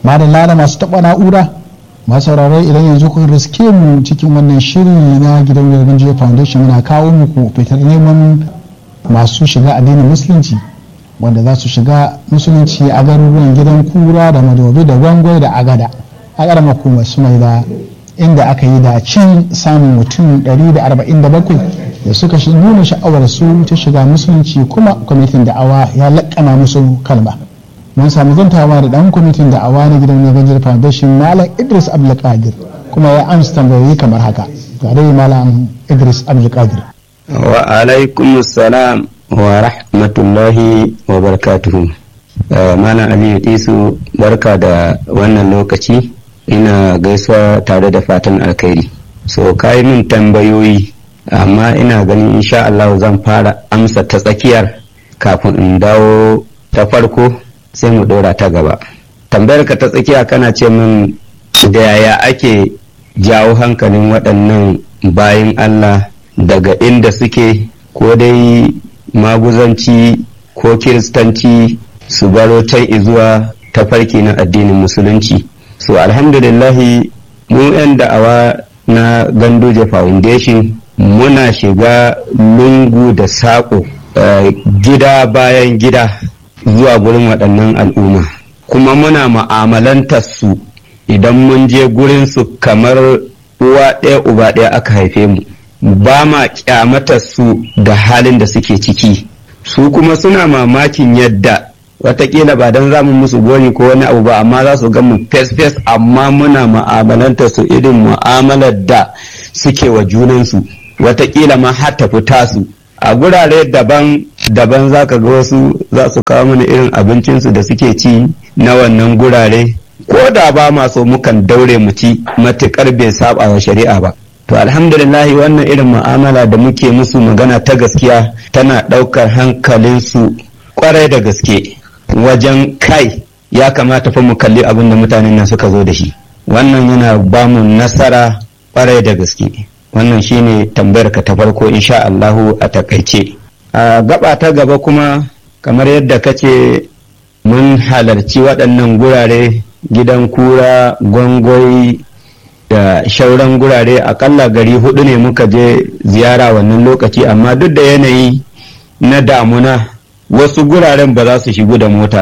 ma da lala masu taɓa na'ura masu sauraro idan yanzu kun riske mu cikin wannan shiri na gidan yarban jiya foundation muna kawo muku fitar neman masu shiga addinin musulunci wanda za su shiga musulunci a garuruwan gidan kura da madobi da gwangwai da agada a ƙaramar kuma su mai da inda aka yi da cin samun mutum 147 da suka nuna sha'awar su ta shiga musulunci kuma kwamitin da'awa ya laƙana musu kalma mun samu zantawa da ɗan kwamitin da'awa na gidan Nigeria Foundation Malam Idris Abdulkadir kuma ya amsa tambayoyi kamar haka ga dai Malam Idris Abdulkadir wa alaikum salam wa rahmatullahi wa barakatuhu Malam Aliyu Isu barka da wannan lokaci ina gaisuwa tare da fatan alkhairi so kai min tambayoyi amma ina ganin insha Allah zan fara amsa ta tsakiyar kafin in dawo ta farko sai mu dora ta gaba tambayar ka ta tsakiya kana ce min da yaya ake jawo hankalin waɗannan bayan Allah daga inda suke ko dai maguzanci ko kiristanci su baro can izuwa tafarki na addinin musulunci so alhamdulillahi mu 'yan da'awa na ganduje foundation muna shiga lungu da saƙo uh, gida bayan gida zuwa gurin waɗannan al'umma kuma muna ma'amalantar su idan mun je gurin su kamar uwa ɗaya uba ɗaya aka haife mu ba ma kyamatar su da halin da suke ciki su kuma suna mamakin yadda watakila ba don zamu musu gori ko wani abu ba amma za su ga mu fes-fes amma muna ma'amalanta su irin mu'amalar da suke wa junansu watakila ma har ta fita su a gurare daban daban za ka ga wasu za su kawo mana irin abincinsu da suke ci na wannan gurare ko da ba ma so mukan daure mu ci matukar bai saba wa shari'a ba to alhamdulillahi wannan irin mu'amala da muke musu magana ta gaskiya tana ɗaukar hankalinsu kwarai da gaske wajen kai ya kamata fa mu kalli abin da mutanen nan suka zo da shi wannan yana ba mu nasara kwarai da gaske wannan shine tambayar ka ta farko insha Allahu a takaice a gaba ta gaba kuma kamar yadda kace mun halarci waɗannan gurare gidan kura gwangwai da shauran gurare akalla gari hudu ne muka je ziyara wannan lokaci amma duk da yanayi na damuna wasu guraren ba za su shigo da mota